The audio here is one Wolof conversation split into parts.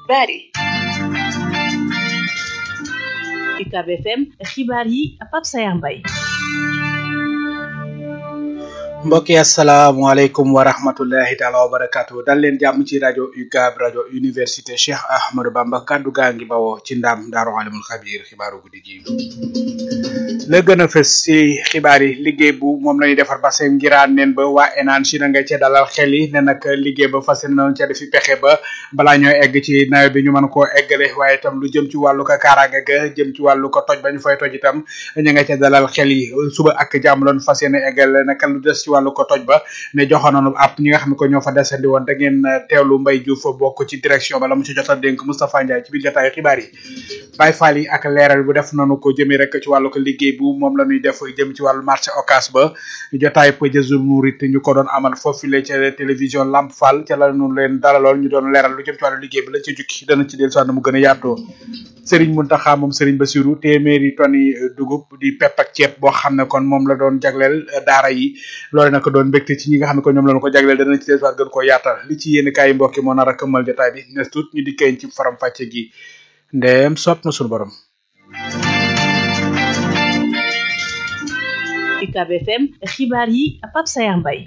bari UCAB FM xibaar yi Pape Sayar Mbaye mbokk yi asalaamaaleykum wa rahmatullahi taala wa barakatu dal leen jàmm ci rajo UCAB rajo université Cheikh Ahmadou Bamba kaddu gaa ngi bawoo ci ndam daaru alimul xabir xibaaru guddi gi la gën a fës ci xibaar yi liggéey bu moom lañuy defar ba seen ngiraan neen ba waa enaan si na nga ca dalal xel yi ne nag liggéey ba fas yéene nañ ca defi pexe ba balaa ñooy egg ci nawet bi ñu mën koo eggale waaye itam lu jëm ci wàllu ko kaaraange ga jëm ci wàllu ko toj ba ñu fay toj itam ñu nga ca dalal xel yi suba ak jàmm loon fas yéene eggale naka lu des ci wàllu ko toj ba ne joxoon nañu ab ñi nga xam ne ko ñoo fa desandi woon da ngeen teewlu Mbaye Diouf bokk ci direction ba la mu ci jot a dénk Moustapha Ndiaye ci biir jotaayu xibaar yi Baye Fall yi ak leeral bu def nañu ko jëmee rek ci wàllu ko liggéey bu moom la ñuy def jëm ci wàllu marché Ocass ba jotaay Pëjëzul Murit ñu ko doon amal foofu la ca télévision Lamp Fall ca la ñu leen dalaloon ñu doon leeral lu jëm ci wàllu liggéey bi lañ ci jukki dana ci del soit na mu gën a yaatoo Serigne Mountakha moom Serigne Bassirou téeméeri tonni dugub di pepp ak ceeb boo xam ne kon moom la doon jagleel daara yi loolu nag doon mbégte ci ñi nga xam ne ko ñoom la ñu ko jagleel dana ci del soit gën koo yaatal li ci yéen kaay yi mbokki moo nar a këmmal jotaay bi nes tuut ñu dikkee ci faram fàcce gi ndeem sopp na suñu borom UCAB FM xibaar yi Pape Sayar Mbaye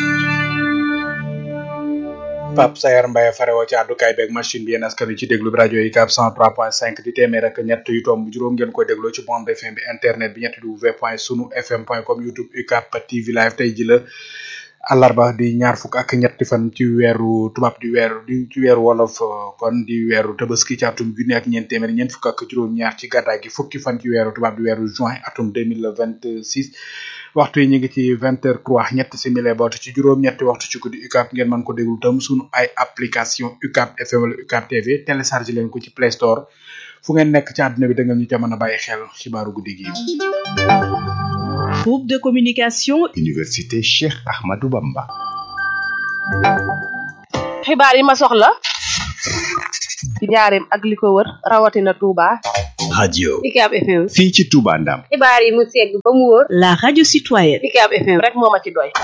Pape Sayar Mbaye farewoo ci àddukaay beeg machine bi yéen askan wi ci déglu bi rajo UCAB 103.5 di téeméer ak ñett yu tomb juróom ngeen koy dégloo ci bande FM bi internet bi ñetti w point sunu fm point com youtube UCAB TV live tey ji la àllarba di ñaar fukk ak ñetti fan ci weeru tubaab di weeru di ci weeru wolof kon di weeru tabaski ci atum junni ak ñeent téeméer ñeent fukk ak juróom-ñaar ci gàddaay gi fukki fan ci weeru tubaab di weeru juin atum deux mille vingt six waxtu yi ñu ngi ci vingt heures trois ñett simili boot ci juróom-ñetti waxtu ci guddi UCAB ngeen mën ko déglu tam sunu ay application UCAB FM wala UCAB TV télécharge leen ko ci Play Store fu ngeen nekk ci àdduna bi da ngeen ñu ca mën a bàyyi xel xibaaru guddi gi. groupe de communication université Cheikh Ahmadou Bamba xibaar yi ma soxla ci njaareem ak li ko wër rawatina Touba radio UCAB FM fii ci Touba Ndam xibaar yi mu segg ba mu wóor la radio citoyenne UCAB FM rek moo ma ci doy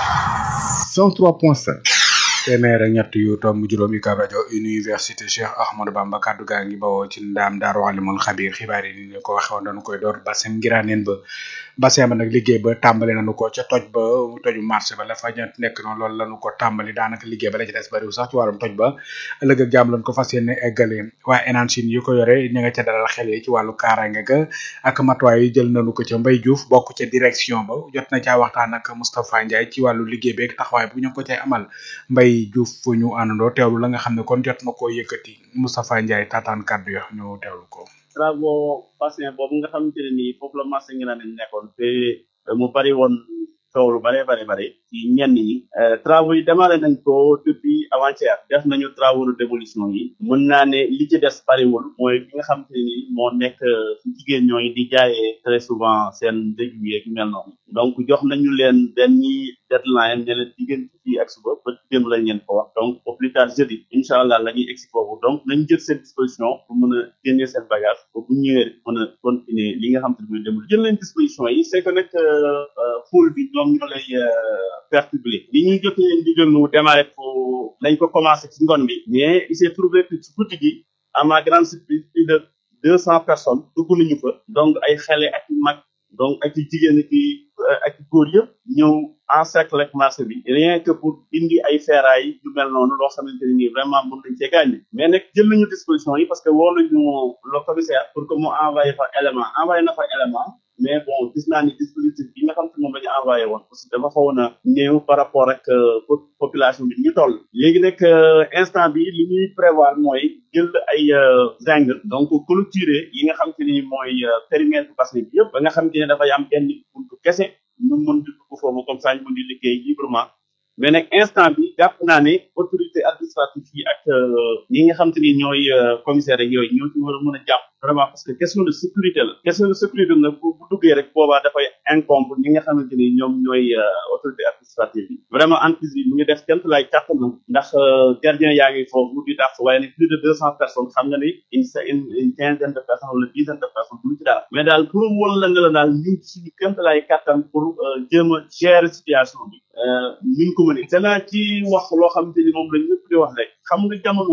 103.5 téeméer ak ñett yu tomb juróom UCAB rajo université Cheikh Ahmadou Bamba kaddu gaa ngi bawoo ci ndaam daaru alimul xabir xibaar yi ni ñu ko waxee woon dañu koy door basem ngiraaneen ba bassin ba nag liggéey ba tàmbali nañu ko ca toj ba toju marché ba la fa ñett nekk noonu loolu lañu ko tàmbali daanaka liggéey ba la ci des bariwul sax ci wàllum toj ba ëllëg ak jàmm lañ ko fas yéene eggale waa énanchine yi ko yore ñu nga ca dalal xel yi ci wàllu kaaraange ga ak matuwaay yi jël nañu ko ca Mbaye Diouf bokk ca direction ba jot na caa waxtaan ak Moustapha Ndiaye ci wàllu liggéey beeg taxawaay bu ñu ko cay amal Mbaye Diouf fu ñu àndandoo teewlu la nga xam ne kon jot na koo yëkkati Moustapha Ndiaye taataan kàddu yo ñu teewlu ko travaux bassin boobu nga xamante ne nii foofu la marché ngi naan nekkoon te mu bari woon coow lu bare bare bare ci ñenn ñi travaux yi démarré nañ ko depuis avant-hier def nañu travaux de démolition yi mën naa ne li ci des bariwul mooy bi nga xamante ne nii moo nekk ci jigéen ñooy di jaayee très souvent seen dëj yeeg yu mel noonu donc jox nañu leen benn deadline ne leen diggante fii ak suba ba démb lañ leen ko wax donc au plus tard jeudi incha allah la ñuy egsi foofu donc nañ jël seen disposition pour mën a génnee seen bagage ba bu ñëwee mën a continuer li nga xam te ne mooy démb jël leen disposition yi c'est que nag foule bi ñoom ñoo lay perturber li ñuy jotee ndigal nu démarré ko dañ ko commencé ci ngoon bi mais il s'est trouvé que ci guddi gi à ma grande surprise plus de deux cents personnes dugg nañu fa donc ay xale ak mag donc ak jigéen ki ak góor yëpp ñëw encercle ak marché bi rien que pour indi ay ferrailles yu mel noonu loo xamante ne nii vraiment mën nañ cee gaañ mais nag jël nañu disposition yi parce que woo nañu le commissaire pour que mu envoyé fa élément envoyé na fa élément mais bon gis naa ni dispositif bi nga xam te moom la ñu envoyé woon aussi dafa xawoon a néew par rapport ak population bi ñu toll léegi nag instant bi li ñuy prévoir mooy jël ay zinc donc clôturer yi nga xam te ni mooy périmètre bassin bi yëpp ba nga xam te ne dafay am benn buntu kese ñu mën di dugg foofu comme ça ñu mën di liggéey librement mais nag instant bi jàpp naa ne autorité administrative yi ak ñi nga xam te ni ñooy commissaire ak yooyu ñoo ci war a mën a jàpp vraiment parce que question de sécurité la question de sécurité nag bu bu duggee rek boobaa dafay incombe ñi nga xamante ni ñoom ñooy autorité administrative yi vraiment entreprise bi mu ngi def kent laay kàttanam ndax gardien yaa ngi foofu di dàq waaye nag plus de deux cent personnes xam nga ni une une une quinzaine de personnes wala dizaine de personnes du ci dara mais daal pour won la ne la daal ñu ngi suñu kent laay kàttan pour jéem a gérer situation bi ñu ko mënee danaa ci wax loo xamante ni moom la ñëpp di wax rek xam nga jamono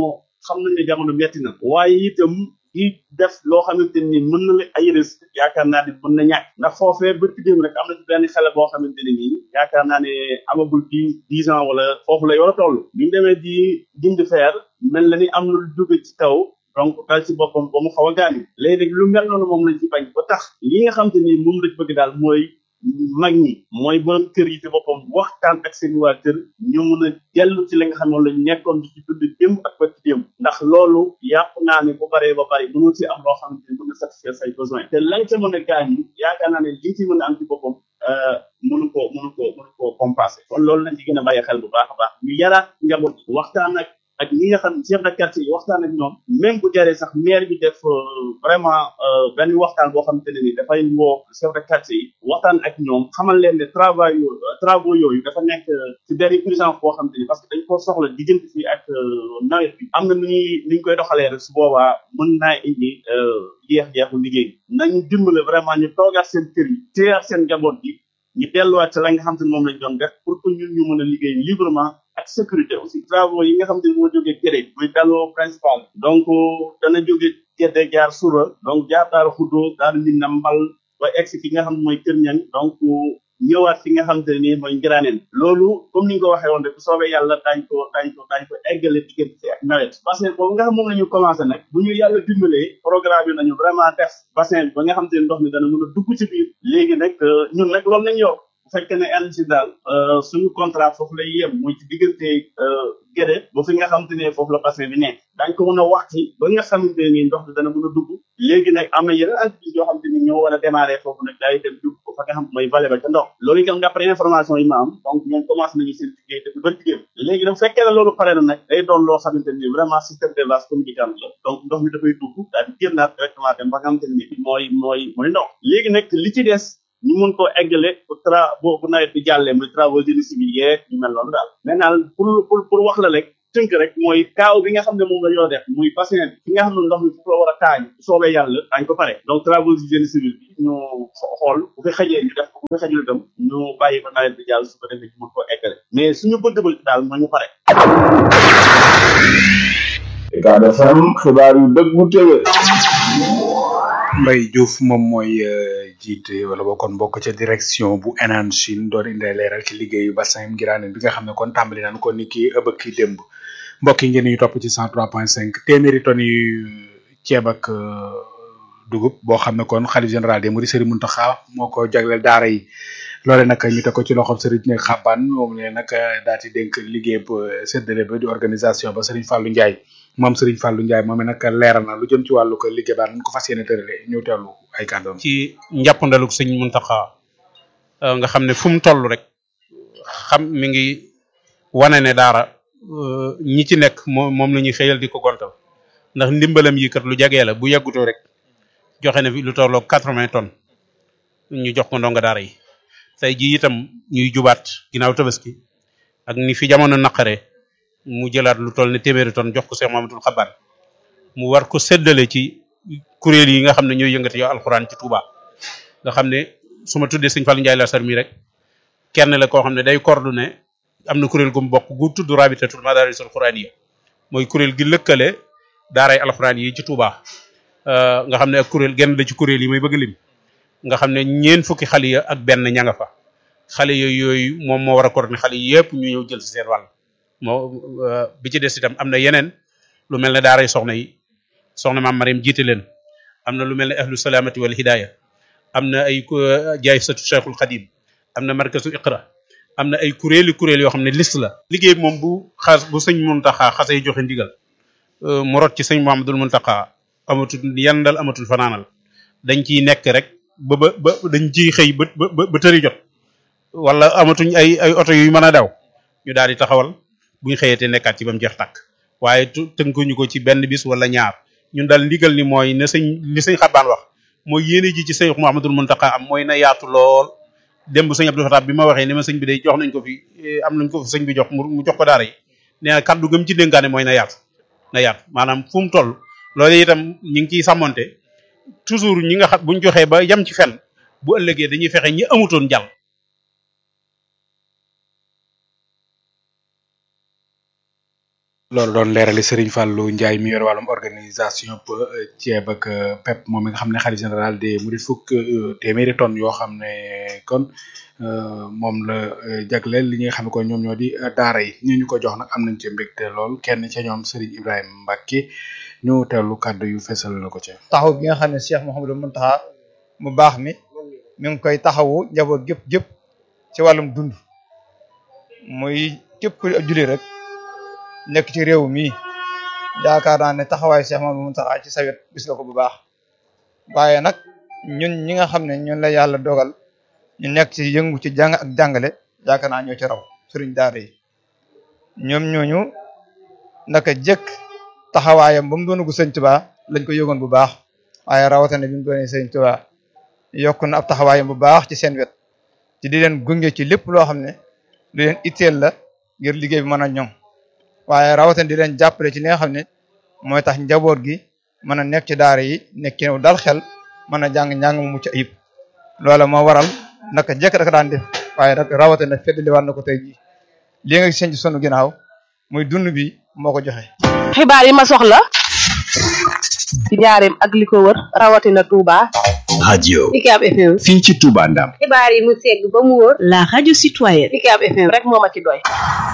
xam nañ ne jamono metti na waaye itam di def loo xamante ni mën na la ay risque yaakaar naa ne mën na ñàkk ndax foofee ba dem rek am na ci benn xale boo xamante ne nii yaakaar naa ne amagul dix dix ans wala foofu la war a toll bi ñu demee di dindi feer mel na ni am na lu jóge ci kaw donc dal ci boppam ba mu xaw a gaañu léegi nag lu mel noonu moom lañ ci bañ ba tax li nga xamante ni moom lañ bëgg daal mooy mag ñi mooy borom kër yi ci boppam waxtaan ak seen waa kër ñu mun a dellu ci li nga xam ne lañ nekkoon di ci dund démb ak ba ci démb ndax loolu yàpp naa ne bu baree ba bari mënul ci am loo xamante ni mën na satisfaire say besoin te lañ ca mën a gaañ yi yaakaar naa ne li ci mën a am ci boppam mënu ko mënu ko mënu ko compenser kon loolu lañ ci gën a bàyyi xel bu baax a baax ñu yaraat njaboot waxtaan ak ak ñi nga xam chef de quartier yi waxtaan ak ñoom même bu jaree sax maire bi def vraiment benn waxtaan boo xamante ne ni dafay woo chef de quartier yi waxtaan ak ñoom xamal leen ne travail yooyu travaux yooyu dafa nekk ci benn urgence boo xamante ni parce que dañ koo soxla diggante fii ak nawet bi am na nu ñuy ni ñu koy doxalee rek su boobaa mën naa indi jeex-jeexu liggéey nañu dimbale vraiment ñu toogaat seen kër yi téyaat seen njaboot bi ñu delluwaat ci la nga xam te ne moom lañ doon def pour que ñun ñu mën a liggéey librement ak sécurité aussi travaux yi nga xam te ne moo jógee Gédé muy daloo principal donc dana jóge Gédé jaar Soura donc jaar Daara Xuddo daal di na mbal ba egsi fi nga xam ne mooy Kër Ñang donc ñëwaat fi nga xam te ne nii mooy Ngiraaneen loolu comme ni nga ko waxee woon rek bu soobee yàlla daañ ko daañ ko daañ ko eggale diggante ak nawet bassin boobu nga xam moom la ñu commencé nag bu ñu yàlla dimbalee programme yi nañu vraiment def bassin bi ba nga xam te ne ndox mi dana mën a dugg ci biir léegi nag ñun nag loolu nañ yor bu fekkee ne ANACIM daal suñu contrat foofu lay yem muy ci diggante Gédé ba fi nga xamante ne foofu la bassin bi nekk dañ ko mën a waxti ba nga xamante ne nii ndox bi dana mën a dugg léegi nag am na yeneen activités yoo xamante ni ñoo war a démarrer foofu nag daay dem dugg ko fa nga xam mooy vallée ba ca ndox loolu itam d'après information yi ma am donc ñoom commencé nañu seen liggéey depuis bari liggéey léegi nag fekkee ne loolu pare na nag day doon loo xamante ni vraiment système de vase communicant la donc ndox mi dafay dugg daal di génnaat directement dem ba nga xamante ni mooy mooy mooy ndox léegi nag li ci des ñu mun koo eggale bu tra bu bu nawet bi jàllee muy travaux génie civil yeeg ñu mel noonu daal mais daal pour pour pour wax la rek tënk rek mooy kaaw bi nga xam ne moom la ñoo def muy bassin bi fi nga xam ne ndox mi foofu la war a taañ soobee yàlla daañ ko pare donc travaux génie civil bi ñu xool bu fi xajee ñu def ko bu fi xajul itam ñu bàyyi ko nawet bi jàll su ko defee ñu mun koo eggale mais suñu bëgg-bëgg daal mooy ñu pare Ucab FM xibaar yu dëggu téwé Mbaye Diouf moom mooy jiite wala boo kon bokk ca direction bu Enan Chine doon indi leeral ci liggéeyu bassin Ngiraaneen bi nga xam ne kon tàmbali nañ ko ni ki ëbëk ki démb mbokk yi ngeen ñu topp ci 103.5 téeméeri tonnes yu ceeb ak dugub boo xam ne kon xalif général des Mourides Serigne Mountakha moo ko jagleel daara yi loole nag ñu teg ko ci loxob Serigne Xaban moom ne nag daal di dénk liggéey bu séddale ba di organisation ba Serigne Fallou Ndiaye moom Serigne Fallou Ndiaye moom nag leeral na lu jëm ci wàllu ko liggéey baa nañ ko fas yéene tërale ñu teewlu ay kàddoom ci njàppandaluk sëñ Muntaxa nga xam ne fu mu toll rek xam mi ngi wane ne daara ñi ci nekk moom moom la ñuy xëyal di ko gontal ndax ndimbalam yi kat lu jagee la bu yàggutoo rek joxe na fi lu tolloo quatre-vingts tonnes ñu jox ko ndonga daara yi tey jii itam ñuy jubaat ginnaaw tabaski ak ni fi jamono naqare mu jëlaat lu toll ne téeméeri tonnes jox ko Cheikh Mamadou Xaban mu war ko séddale ci kuréel yi nga xam ne ñooy yëngati yow alxuraan ci Touba nga xam ne su ma tuddee sëñ Fallou Ndiaye la sar mi rek kenn la koo xam ne day coordonné am na kuréel gu mu bokk gu tudd rabitatul madarisul quraniya mooy kuréel gi lëkkale daaray alxuraan yi ci Touba nga xam ne ak kuréel genn la ci kuréel yi may bëgg lim nga xam ne ñeen fukki xale ya ak benn ña nga fa xale yooyu yooyu moom moo war a coordonné xale yëpp ñu ñëw jël si seen wàll moo bi ci des itam am na yeneen lu mel ne daaray soxna yi soxna maam Mariam jiite leen am na lu mel ne ahlu salaamati wal hidaaya am na ay jaay satu cheikhul xadim am na markasu iqra am na ay kuréeli kuréel yoo xam ne liste la liggéey moom bu xas bu sëñ Muntaxa xasee joxe ndigal mu rot ci sëñ Muhammadul Muntaxa amatul yandal amatul fanaanal dañ ciy nekk rek ba ba ba dañ ciy xëy ba ba ba tëri jot wala amatuñ ay ay oto yu mën a daw ñu daal di taxawal buñ xëyatee nekkaat ci ba mu jeex tàkk waaye tënkuñu ko ci benn bis wala ñaar ñun daal ndigal ni mooy ne sëñ li sëñ xabaan wax mooy yéene ji ci sëñ Muhammadul Muntaxa am mooy na yaatu lool démb sëñ Abdou Fatah bi ma waxee ni ma sëñ bi day jox nañ ko fi am nañ ko fi sëñ bi jox mu jox ko daara yi nee na kaddu gëm ci dénkaane mooy na yaatu na yaatu maanaam fu mu toll loolu itam ñi ngi ciy sàmmonte toujours ñi nga xam buñ joxee ba yam ci fenn bu ëllëgee dañuy fexe ñi amutoon jàll loolu doon leerali Serigne Fallou Ndiaye mi yor wàllum organisation ceeb ak pep moom mi nga xam ne xalifa général des Mourides fukk téeméeri tonnes yoo xam ne kon moom la jagleel li nga xam ne kon ñoom ñoo di daara yi ñu ñu ko jox nag am nañ ci mbégte lool kenn ca ñoom Serigne Ibrahima Mbacke ñu teewlu kàddu yu fesal la ko ca. taxaw bi nga xam ne Cheikh Mouhamadou Mountakha mu baax mi mi ngi koy taxawu njaboot gépp gépp ci wàllum dund muy képp ku julli rek nekk ci réew mi yaakaar naa ne taxawaayu Cheikh Mouhamadou Mountakha ci sa wet gis nga ko bu baax waaye nag ñun ñi nga xam ne ñun la yàlla dogal ñu nekk ci yëngu ci jàng ak jàngale yaakaar naa ñoo ci raw sëriñ daara yi ñoom ñooñu naka jëkk taxawaayam ba mu doon gu sëñ Tuubaa lañ ko yëgoon bu baax waaye rawatina bi mu doonee sëñ Tuubaa yokk na ab taxawaayam bu baax ci seen wet ci di leen gunge ci lépp loo xam ne lu leen itteel la ngir liggéey bi mën a ñoŋ waaye rawatina di leen jàppale ci li nga xam ne mooy tax njaboot gi mën a nekk ci daara yi nekk ci dal xel mën a jàng njàng mu mucc ayib loola moo waral naka jekk daka daan def waaye nag rawatina feddali war na ko tey jii lii nga seen ci sunu ginnaaw muy dund bi moo ko joxe. xibaar yi ma soxla ci njaareem ak li ko wër rawatina Touba. radio UCAB FM. fii ci Touba Ndam xibaar yi mu segg ba mu wóor. la radio citoyenne UCAB FM. rek moo ma ci doy.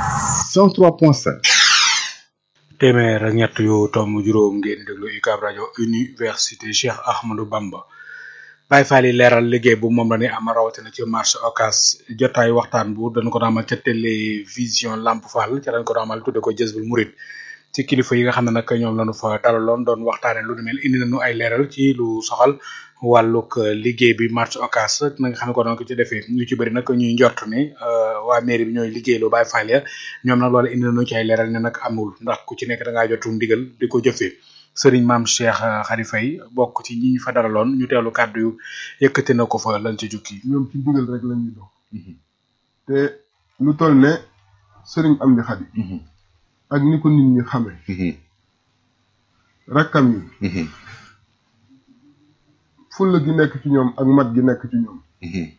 103.5 téeméer ak ñett yu tomb juróom ngeen déglu UCAB rajo université Cheikh Ahmadou Bamba Baye Fall yi leeral liggéey bu moom la ni am rawatina ci marché Ocass jotaay waxtaan bu dañ ko daamal ca télévision Lamp Fall ca dañ ko daamal tudde ko Jazbul Murid ci kilifa yi nga xam ne nag ñoom lañu fa dalaloon doon waxtaane lu nu mel indi nañu ay leeral ci lu soxal wàllug liggéey bi marché Ocass na nga xam ne ko doon ko ci defee ñu ci bëri nag ñuy njort ni waa mairie bi ñooy liggéey lu Baye Fall ya ñoom nag loolu indi nañu ci ay leeral ne nag amul ndax ku ci nekk da ngaa jotu ndigal di ko jëfee sëriñ maam Cheikh Khary Faye bokk ci ñi ñu fa dalaloon ñu teelu kàddu yu yëkkati na ko fa lañ ci jukki ñoom ci ndigal rek la ñuy dox te lu toll ne sëriñ Amdi Khady ak ni ko nit ñi xame rakkam yi fulla gi nekk ci ñoom ak mat gi nekk ci ñoom